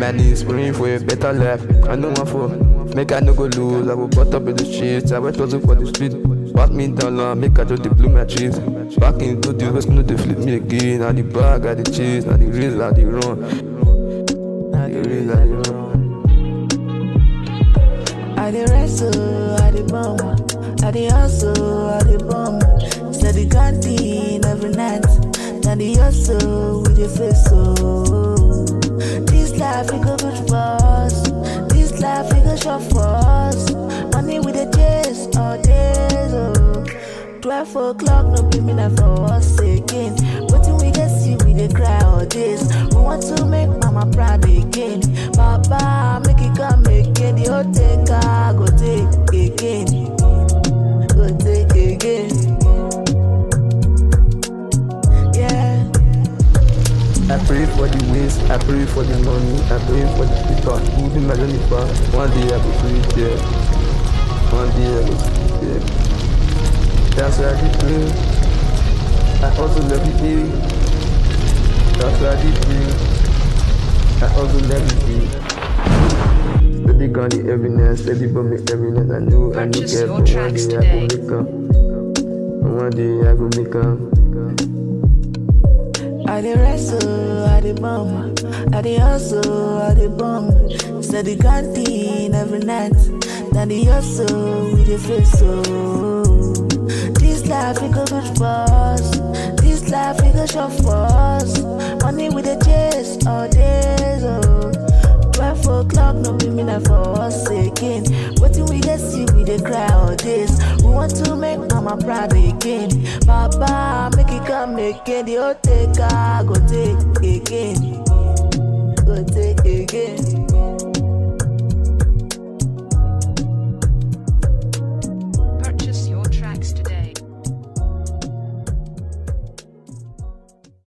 my knees, praying for a better life. I know one for make I no go lose. I will butt up in the streets. I went hustle for the street. Back me down low, make I just dey blow my cheese. Back into the west, no they flip me again. Now the bag, I the cheese, now the real, I the run. Now the real, I the run. I dey wrestle, I dey bum, I dey hustle, I dey bum. Steady grinding every night, na the hustle we dey face so. This life we go good for us, this life we go short for us. Money we dey chase all days oh. Twelve o'clock no be midnight for us again. Wetin we dey see we dey cry all days. We want to make mama proud again. Papa make it come again. The whole take I go take again. Go take again. Yeah. I pray for the ways, I pray for the money, I pray for the people who be my journey far. One day I will free there. One day I will free there. That's why I did pray. I also love you day. That's why I did pray. I also love you day. Steady gun the evidence, steady bomb the evidence. I know I know Purchase care, your but one tracks day I today. go make up. One day I go make up. I dey wrestle, I dey bum, I dey hustle, I dey bum. Steady grinding every night, na the hustle we dey face so. This life we go good for us, this life we go short for us. Money we dey chase all days oh. Twelve o'clock no be midnight for us again. Wetin we dey see we dey cry all days. We want to make mama proud again. Papa make it come again. The whole take I go take again. Go take again.